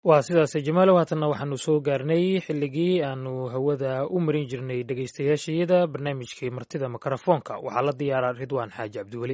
waa sidaas jamaalow haatanna waxaanu soo gaarnay xilligii aanu hawada u marin jirnay dhegaystayaashayada barnaamijkii martida mikrofoonka waxaa la diyaaraa ridwaan xaaji cabdiweli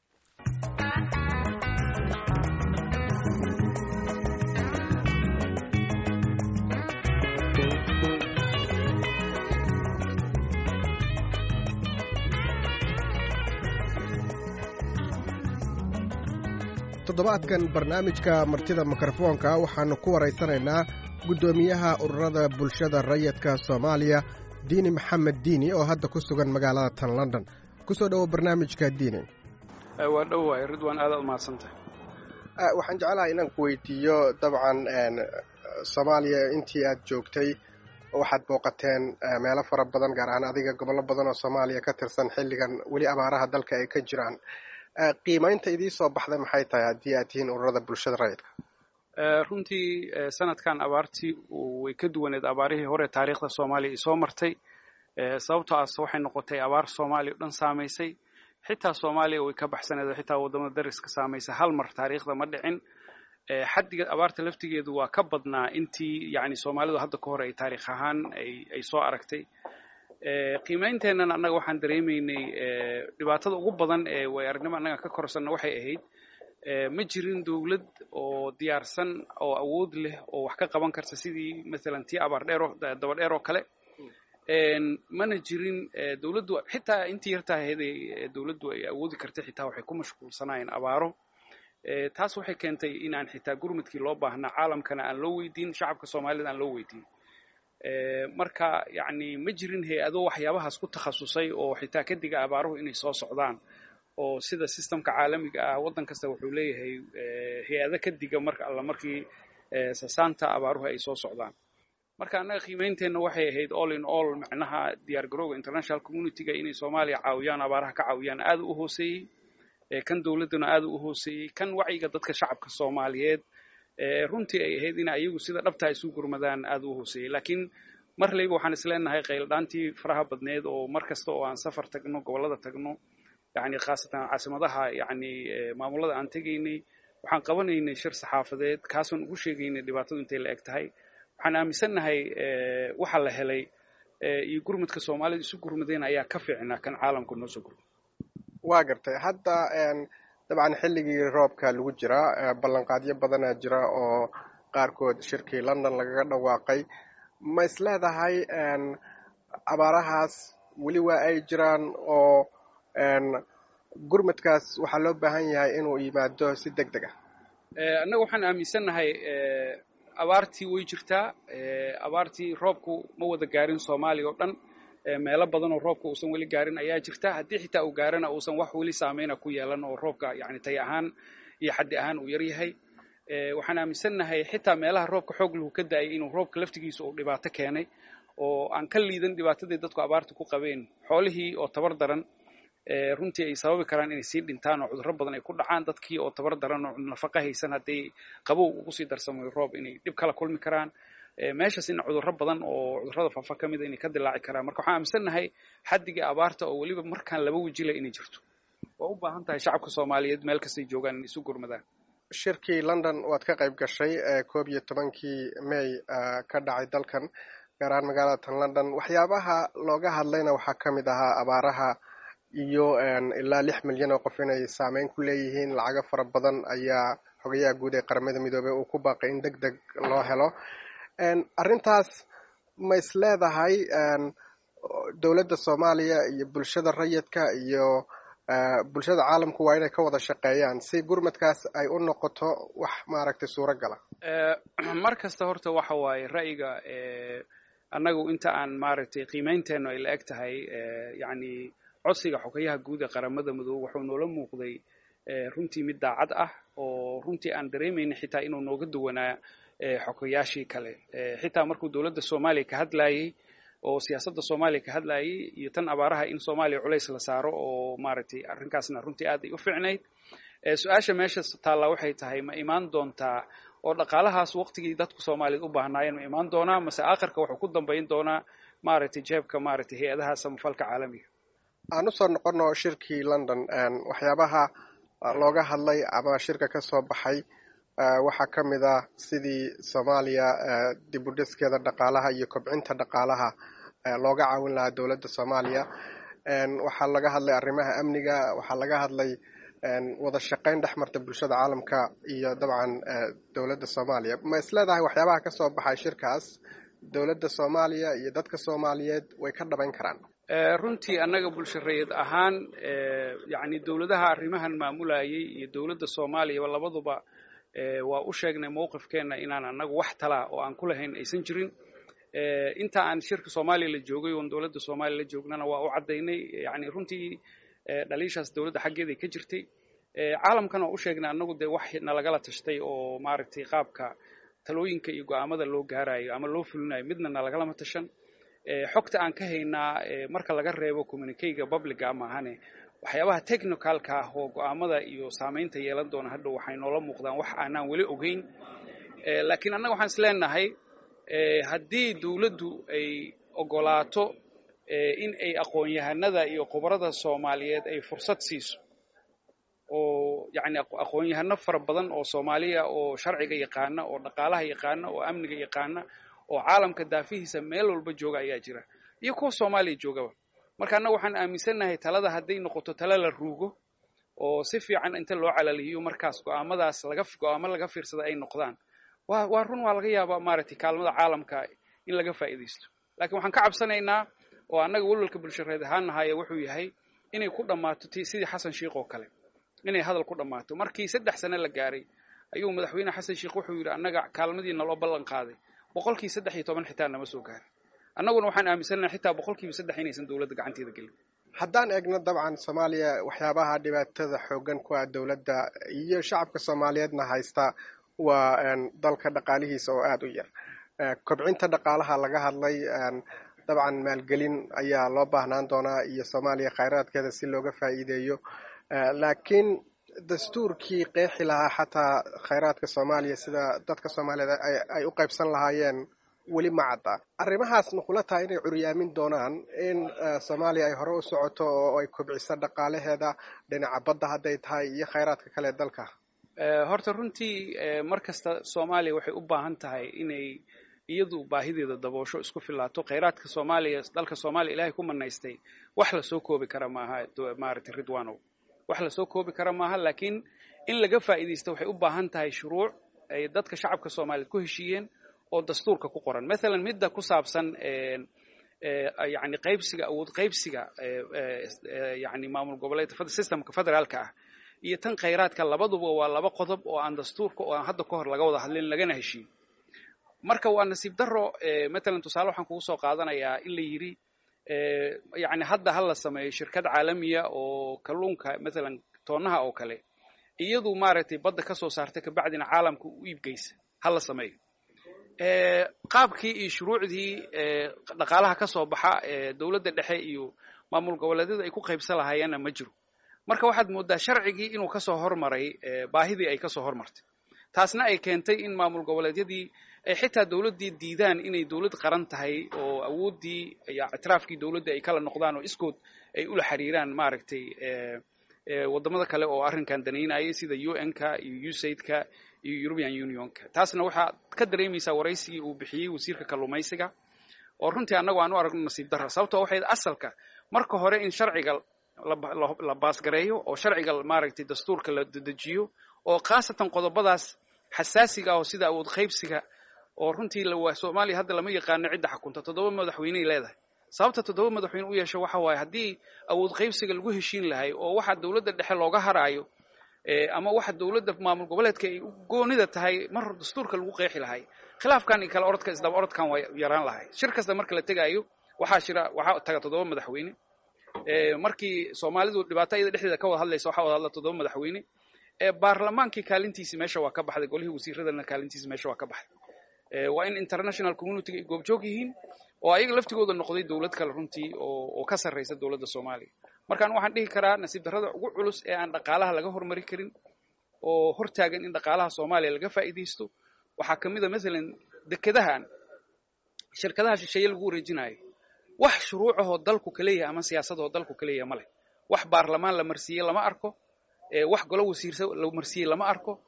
toddobaadkan barnaamijka martida mikrofoonka waxaannu ku waraysanaynaa guddoomiyaha ururada bulshada rayidka soomaaliya diini maxamed diini oo hadda ku sugan magaalada tan london ku soo dhowo barnaamijka diini waa dhowahay ridwaan aadaad umahadsantahay waxaan jeclahay inaan ku weydiiyo dabcan soomaaliya intii aad joogtay waxaad booqateen meelo fara badan gaar ahaan adiga gobollo badan oo soomaaliya ka tirsan xilligan weli abaaraha dalka ay ka jiraan qiimaynta idii soo baxday maxay tahay haddii aad tihiin ururada bulshada rayidka runtii sanadkan abaartii way ka duwaneed abaarihii hore taariikhda soomaaliya isoo martay sababtoo as waxay noqotay abaar soomaaliya o dhan saamaysay xitaa soomaaliya way ka baxsaneed xitaa waddamada dariska saamaysay hal mar taariikhda ma dhicin xaddiga abaarta laftigeedu waa ka badnaa intii yani soomaalidu hadda ka hor ay taariikh ahaan ay soo aragtay qiimeynteennan annaga waxaan dareemaynay dhibaatada ugu badan ee way aragnimo annaga ka korsanna waxay ahayd ma jirin dowlad oo diyaarsan oo awood leh oo wax ka qaban karta sidii masalan tii abaar dheero daba dheer oo kale mana jirin dowladdu xitaa intii yartaa ahayd dowladdu ay awoodi kartay xitaa waxay ku mashquulsanaayeen abaaro taas waxay keentay inaan xitaa gurmudkii loo baahnaa caalamkana aan loo weydiin shacabka soomaalida aan loo weydiin marka yani ma jirin hay-ado waxyaabahaas ku takhasusay oo xitaa ka diga abaaruhu inay soo socdaan oo sida systemka caalamiga ah waddan kasta wuxuu leeyahay hay-ado ka diga marka alla markii sasaanta abaaruhu ay soo socdaan marka annaga qiimeynteenna waxay ahayd all in all macnaha diyaar garowga international communityga inay soomaaliya caawiyaan abaaraha ka caawiyaan aada u hooseeyey kan dowladduna aada u hooseeyey kan wacyiga dadka shacabka soomaaliyeed runtii ay ahayd in ayagu sida dhabtaa isu gurmadaan aada u hooseeyey laakiin mar layba waxaan isleenahay qayldhaantii faraha badneed oo mar kasta oo aan safar tagno gobollada tagno yani khaasatan caasimadaha yani maamulada aan tegaynay waxaan qabanaynay shir saxaafadeed kaasaan ugu sheegaynay dhibaatadu intay la eg tahay waxaan aaminsannahay waxa la helay iyo gurmudka soomaalida isu gurmadeen ayaa ka fiicnaa kan caalamka noo soo gurmud waa gartay hadda dabcan xilligii roobka lagu jiraa ballanqaadyo badanaa jira oo qaarkood shirkii london lagaga dhawaaqay ma is leedahay abaarahaas weli waa ay jiraan oo gurmadkaas waxaa loo baahan yahay inuu yimaado si deg deg ah annaga waxaan aaminsannahay abaartii way jirtaa abaartii roobku ma wada gaarin soomaaliya oo dhan meelo badan oo roobka uusan weli gaarin ayaa jirta haddii xitaa uu gaarana uusan wax weli saameyna ku yeelan oo roobka yani tay ahaan iyo xaddi ahaan uu yar yahay waxaan aaminsannahay xitaa meelaha roobka xoog lahu ka da-ay inuu roobka laftigiisa uu dhibaato keenay oo aan ka liidan dhibaatadii dadku abaarta ku qabeen xoolihii oo tabar daran runtii ay sababi karaan inay sii dhintaan oo cudurro badan ay ku dhacaan dadkii oo tabar daran oo nafaqa haysan hadday qabow ugu sii darsamayo roob inay dhib kala kulmi karaan meeshaas in cudurro badan oo cudurrada faafa ka mida inay ka dilaaci karaan marka waxaan aaminsannahay xaddiga abaarta oo weliba markaan laba wejila inay jirto waa u baahan tahay shacabka soomaaliyeed meel kastay joogaan inay isu gurmadaan shirkii london waad ka qayb gashay koob iyo tobankii may ka dhacay dalkan gaar ahaan magaalada tan london waxyaabaha looga hadlayna waxaa ka mid ahaa abaaraha iyo ilaa lix milyan oo qof inay saameyn ku leeyihiin lacago fara badan ayaa xogayaha guud ee qaramada midoobey uu ku baaqay in deg deg loo helo arrintaas ma is leedahay dowladda soomaaliya iyo bulshada rayidka iyo bulshada caalamku waa inay ka wada shaqeeyaan si gurmadkaas ay u noqoto wax maaragtay suuro gala mar kasta horta waxa waaye ra'yiga annagu inta aan maaragtay qiimeynteennu ay la eg tahay yani codsiga xogayaha guud ee qaramada midoobe wuxuu noola muuqday runtii mid daacad ah oo runtii aan dareemayna xitaa inuu nooga duwanaa xogayaashii kale xitaa markuu dowladda soomaaliya ka hadlayey oo siyaasadda soomaaliya ka hadlayey iyo tan abaaraha in soomaaliya culays la saaro oo maaragtay arrinkaasna runtii aad ay u fiicnayd su-aasha meesha taallaa waxay tahay ma imaan doontaa oo dhaqaalahaas waqtigii dadku soomaaliyeed u baahnaayeen ma imaan doonaa mase aakhirka wuxuu ku dambayn doonaa maaragtay jeebka maaragtay hay-adaha samafalka caalamiga aan usoo noqono shirkii london waxyaabaha looga hadlay ama shirka ka soo baxay waxaa ka mid ah sidii soomaaliya dib u dhiskeeda dhaqaalaha iyo kobcinta dhaqaalaha looga caawin lahaa dowladda soomaaliya waxaa laga hadlay arrimaha amniga waxaa laga hadlay wada shaqayn dhex marta bulshada caalamka iyo dabcan dowladda soomaaliya ma is leedahay waxyaabaha kasoo baxay shirkaas dowladda soomaaliya iyo dadka soomaaliyeed way ka dhabayn karaan runtii annaga bulshareed ahaan yacni dowladaha arrimahan maamulayay iyo dowladda soomaaliyaba labaduba waa u sheegnay mowqifkeenna inaan annagu wax talaa oo aan ku lahayn aysan jirin inta aan shirka soomaaliya la joogay oon dowladda soomaaliya la joognana waa u caddaynay yani runtii dhaliishaas dowladda xaggeeday ka jirtay caalamkan waa u sheegnay annagu dee wax nalagala tashtay oo maaragtay qaabka talooyinka iyo go'aamada loo gaarayo ama loo fulinayo midna nalagalama tashan xogta aan ka haynaa marka laga reebo communicayga publica maahane waxyaabaha technicalka ah oo go'aamada iyo saamaynta yeelan doona hadhow waxay noola muuqdaan wax aanaan weli ogeyn laakiin annaga waxaan is leenahay haddii dowladdu ay ogolaato in ay aqoon-yahanada iyo khubarada soomaaliyeed ay fursad siiso oo yacni aqoon-yahano fara badan oo soomaaliya oo sharciga yaqaana oo dhaqaalaha yaqaana oo amniga yaqaana oo caalamka daafihiisa meel walba jooga ayaa jira iyo kuwa soomaaliya joogaba marka annaga waxaan aaminsannahay talada hadday noqoto tala la ruugo oo si fiican inta loo calalihiyo markaas go'aamadaas laga go'aamo laga fiirsada ay noqdaan waa waa run waa laga yaabaa maaragtay kaalmada caalamka in laga faa'iidaysto laakiin waxaan ka cabsanaynaa oo annaga walwalka bulshareed ahaan nahaya wuxuu yahay inay ku dhammaato t sidii xasan sheikh oo kale inay hadal ku dhammaato markii saddex sane la gaaray ayuu madaxweyne xasan sheikh wuxuu yidhi annaga kaalmadii naloo ballan qaaday boqolkii saddex iyo toban xitaa nama soo gaarin annaguna waxaan aaminsannahay xitaa boqolkiiba saddex inaysan dowladda gacanteeda gelin haddaan eegno dabcan soomaaliya waxyaabaha dhibaatada xoogan ku ah dowladda iyo shacabka soomaaliyeedna haysta waa dalka dhaqaalihiisa oo aada u yar kobcinta dhaqaalaha laga hadlay dabcan maalgelin ayaa loo baahnaan doonaa iyo soomaaliya khayraadkeeda si looga faa'iideeyo laakiin dastuurkii qeexi lahaa xataa khayraadka soomaaliya sida dadka soomaaliyeed ay u qaybsan lahaayeen weli ma cadda arrimahaas ma kula tahay inay curyaamin doonaan in soomaaliya ay hore u socoto oo ay kobciso dhaqaalaheeda dhinaca badda hadday tahay iyo khayraadka kale dalka horta runtii mar kasta soomaaliya waxay u baahan tahay inay iyadu baahideeda daboosho isku filaato khayraadka soomaaliya dalka soomaaliya ilaahay ku manaystay wax lasoo koobi kara maaha maaragtay ridwanow wax lasoo koobi kara maaha laakiin in laga faa'iidaysto waxay u baahan tahay shuruuc ay dadka shacabka soomaaliyeed ku heshiiyeen oo dastuurka ku qoran mathalan midda ku saabsan yani qaybsiga awood qaybsiga yani maamul goboleed systemka federaalka ah iyo tan khayraadka labaduba waa laba qodob oo aan dastuurka oo aan hadda ka hor laga wada hadlin lagana heshiin marka waa nasiib daro matalan tusaale waxaan kugu soo qaadanayaa in la yidhi yani hadda ha la sameeyo shirkad caalamiya oo kalluunka matalan toonaha oo kale iyadu maaragtay badda ka soo saarta kabacdina caalamka u iibgeysa ha la sameeyo qaabkii iyo shuruucdii dhaqaalaha ka soo baxa dowladda dhexe iyo maamul goboleedyada ay ku qaybsan lahaayeenna ma jiro marka waxaad mooddaa sharcigii inuu kasoo hormaray baahidii ay kasoo hormartay taasna ay keentay in maamul goboleedyadii ay xitaa dowladdii diidaan inay dowlad qaran tahay oo awooddii ictiraafkii dowladda ay kala noqdaan oo iskood ay ula xiriiraan maaragtay waddamada kale oo arrinkan danaynayay sida u n-ka iyo usaidka iyo european unionka taasna waxaa ka dareemaysaa waraysigii uu bixiyey wasiirka kalluumaysiga oo runtii annagu aan u aragno nasiib darra sababtoo waxay asalka marka hore in sharciga la baasgareeyo oo sharciga maaragtay dastuurka la dedejiyo oo khaasatan qodobadaas xasaasiga oo sida awood qaybsiga oo runtii soomaaliya hadda lama yaqaano cidda xakunta toddoba madaxweyney leedahay sababta toddoba madaxweyne u yeesho waxa waaye haddii awood qaybsiga lagu heshiin lahay oo waxa dowladda dhexe looga haraayo ama waxa dowladda maamul goboleedka ay goonida tahay mar dastuurka lagu qeexi lahay khilaafkan iyo kale orodka isdaba orodkan waa yaraan lahay shir kasta marka la tegaayo waxaa jira waxaa taga toddoba madaxweyne markii soomaalidu dhibaato iyada dhexdeeda ka wada hadlaysa waxaa wada hadla toddoba madaxweyne baarlamaankii kaalintiisi meesha waa ka baxday golihii wasiiradana kaalintiisi meesha waa ka baxday waa in international communityga ay goobjoog yihiin oo ayaga laftigooda noqday dowlad kale runtii oo ka sarraysa dowladda soomaaliya markaan waxaan dhihi karaa nasiib darrada ugu culus ee aan dhaqaalaha laga hormari karin oo hortaagan in dhaqaalaha soomaaliya laga faa'iidaysto waxaa ka mid a mathalan dekedahan shirkadaha shisheeye lagu wareejinayo wax shuruucahoo dalku ka leeyahay ama siyaasadahoo dalku ka leeyahay ma leh wax baarlamaan la marsiiyey lama arko wax golo wasiirsa la marsiiyey lama arko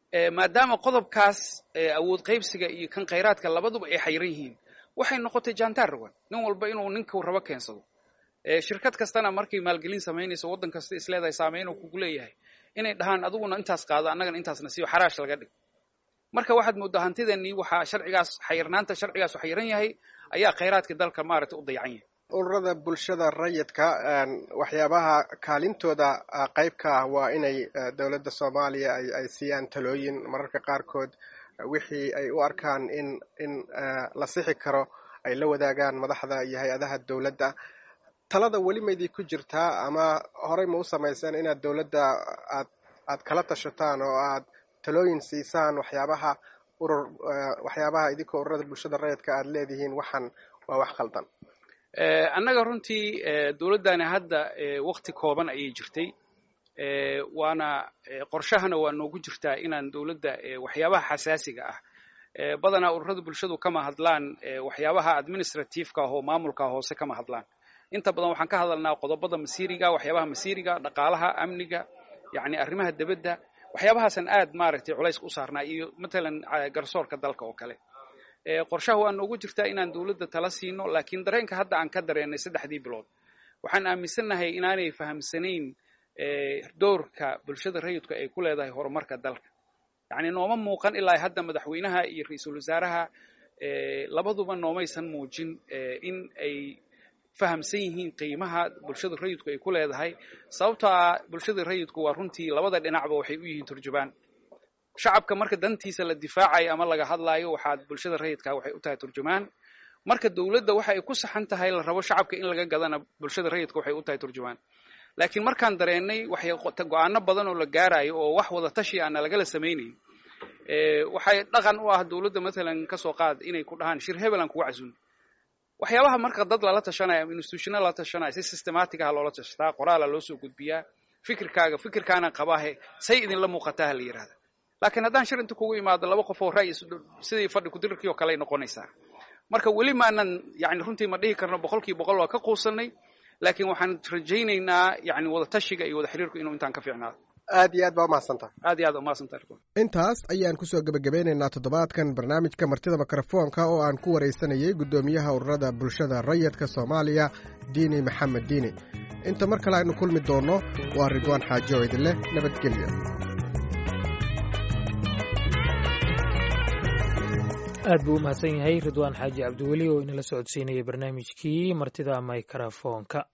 maadaama qodobkaas awood qaybsiga iyo kan khayraadka labaduba ay xayran yihiin waxay noqotay jantar rogan nin walba inuu ninkuu rabo keensado shirkad kastana markay maalgelin samaynayso waddan kasta isleedahay saameyn uu kugu leeyahay inay dhahaan adiguna intaas qaado annagana intaasna siiyo xaraash laga dhig marka waxaad mooddaa hantidanii waxaa sharcigaas xayirnaanta sharcigaas u xayiran yahay ayaa khayraadka dalka maaragtay u dayacan yahay ururada bulshada rayidka waxyaabaha kaalintooda qayb ka ah waa inay dowladda soomaaliya ay siiyaan talooyin mararka qaarkood wixii ay u arkaan in in la sixi karo ay la wadaagaan madaxda iyo hay-adaha dowladda talada weli maydii ku jirtaa ama horey ma u samayseen inaad dowladda aad aad kala tashataan oo aad talooyin siisaan waxyaabaha urur waxyaabaha idinkoo ururada bulshada rayidka aad leedihiin waxaan waa wax khaldan annaga runtii dowladdani hadda wakti kooban ayay jirtay waana qorshahana waa noogu jirtaa inaan dowladda waxyaabaha xasaasiga ah badanaa ururada bulshadu kama hadlaan waxyaabaha administrativeka ah oo maamulka hoose kama hadlaan inta badan waxaan ka hadalnaa qodobada masiiriga waxyaabaha masiiriga dhaqaalaha amniga yacni arrimaha debadda waxyaabahaasaan aad maaragtay culayska u saarnaa iyo matalan garsoorka dalka oo kale qorshaha waa noogu jirtaa inaan dowladda tala siino laakiin dareenka hadda aan ka dareennay saddexdii bilood waxaan aaminsannahay inaanay fahamsanayn doorka bulshada rayidku ay ku leedahay horumarka dalka yacni nooma muuqan ilaa hadda madaxweynaha iyo ra-iisul wasaaraha labaduba noomaysan muujin in ay fahamsan yihiin qiimaha bulshada rayidku ay ku leedahay sababtaa bulshada rayidku waa runtii labada dhinacba waxay u yihiin turjubaan shacabka marka dantiisa la difaacayo ama laga hadlaayo waxaad bulshada rayidka waxay u tahay turjumaan marka dowladda waxa ay ku saxan tahay la rabo shacabka in laga gadana bulshada rayidka waxay u tahay turjumaan laakiin markaan dareennay waxay go-aano badan oo la gaarayo oo wax wada tashi aana lagala samaynayn waxay dhaqan u ah dowladda matalan kasoo qaad inay ku dhahaan shir hebel aan kuga casun waxyaabaha marka dad lala tashanaya ama institutional lala tashanaya si systematic ah loola tashtaa qoraala loo soo gudbiyaa fikirkaaga fikirkaana qabaahe say idinla muuqataa ha la yidhahda laakiin haddaan shir inta kugu imaado laba qof oo ra'yi sidii fadhi kudirarkii oo kale ay noqonaysaa marka weli maanan yani runtii ma dhihi karno boqolkiiba boqol waa ka quusanay laakiin waxaan rajaynaynaa yani wada tashiga iyo wada xiriirku inuu intaan ka fiicnaado aad iyo aad baa umahadsantaha aad iyo aad umahadsantaha intaas ayaan kusoo gebagabeynaynaa toddobaadkan barnaamijka martida mikrofoonka oo aan ku waraysanayay guddoomiyaha ururada bulshada rayidka soomaaliya diini maxamed diini inta mar kale aynu kulmi doonno waa ridwaan xaaji oo idinleh nabadgelyo aad buu u mahadsan yahay ridwaan xaaji cabdiweli oo inala socodsiinaya barnaamijkii martida mikrofoonka